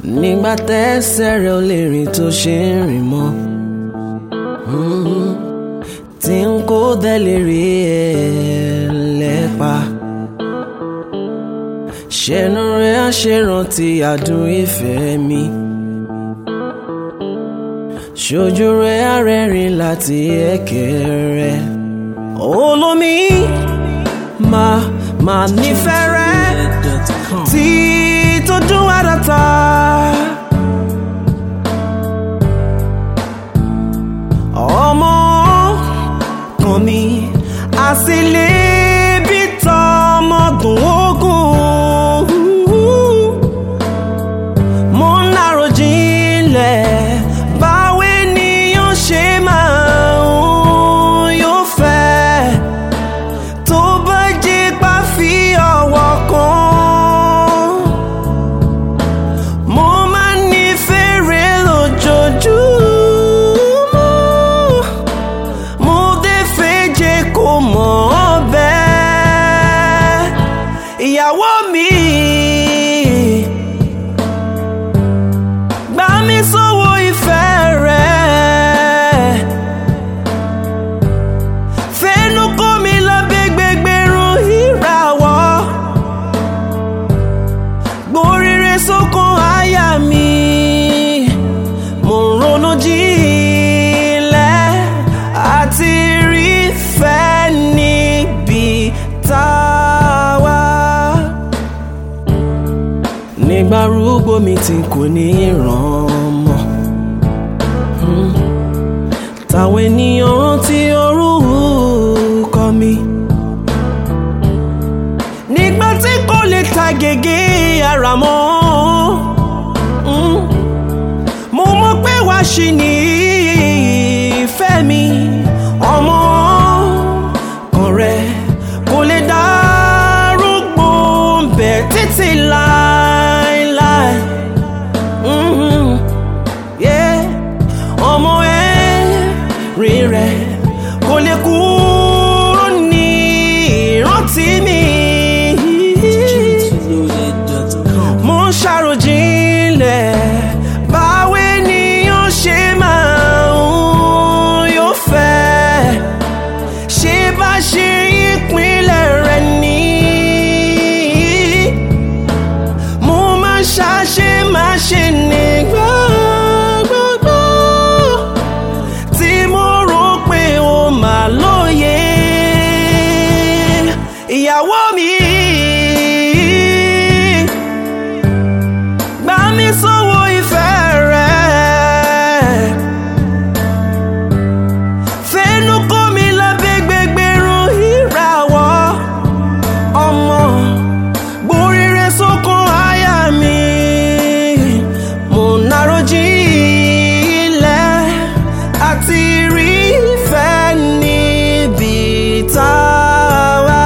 nígbà tẹ́sẹ̀ rẹ̀ ò lè rìn tó ṣe ń rìn mọ́ tí n kò dẹ̀ lè rí ẹ lẹ́pa ṣẹnu rẹ̀ á ṣe rántí àdùn ìfẹ́ mi ṣojú rẹ̀ á rẹ́rìn láti ẹ̀kẹ́ rẹ̀ olómi máa máa nífẹ̀ẹ́ rẹ̀ tí tójú àdàtà. ọmọ kan mi àsìlè bí tọmọdún ogun mo ń lárò jinlẹ̀ báwo ènìyàn ṣe máa ń yóò fẹ́ tó bá jẹ́ pa fi ọwọ́ kan mo máa ń nífẹ̀ẹ́ rẹ lójoojúmọ́ mo dé fẹ́ jẹ́ kó mọ̀ ọ́ bẹ́ẹ̀ ìyàwó mi gbà mí sọ́wọ́ ìfẹ́ rẹ̀ fẹ́nu kó mi lábẹ́ gbẹgbẹ̀rún ìràwọ̀ gbóríire sókun àyà mi mo ń ronú jinlẹ̀ àti rí fẹ́ níbi tá a wà. nígbà rúgbó mi tí kò ní ràn mọ́ Hmm. táwọn ènìyàn rántí orúkọ mi nígbà tí kò lè ta gègé ara mọ́ Mm. mo mọ̀ pé wàá ṣì ní ìfẹ́ mi ọmọ kan rẹ̀ kò lè dárúgbó bẹ̀ títí láéláé. Mhm. Yeah. ọmọ ẹ rí rẹ̀ kò lè kúrò ní ìrántí mi mo ń ṣàròjinlẹ̀ báwo ènìyàn ṣe máa ń yóò fẹ́ ṣé bá ṣe ìpínlẹ̀ rẹ̀ ní. mo máa ń ṣàṣe máa ṣe nígbà gbogbo tí mo rò pé ó máa lóye ìyàwó mi. gbà mí sọ́wọ́ ìfẹ́ rẹ̀. fẹ́nu kó mi lábẹ́ gbẹgbẹ̀rún ìràwọ̀ ọmọ gbóríire sókun àyà mi. mo ń narò jinlẹ̀ àti rí ìfẹ́ níbi tá a wà.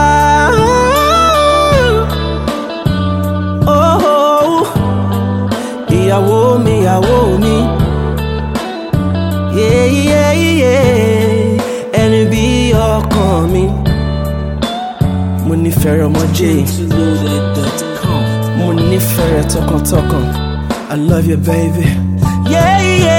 Oh, ìyàwó mi ìyàwó mi yeah, yeah, yeah. ẹni bí ọkàn mi mo nífẹ̀ẹ́ rẹ̀ ọmọ jẹ́ mo nífẹ̀ẹ́ rẹ̀ tọkàntọkàn I love you baby. Yeah, yeah.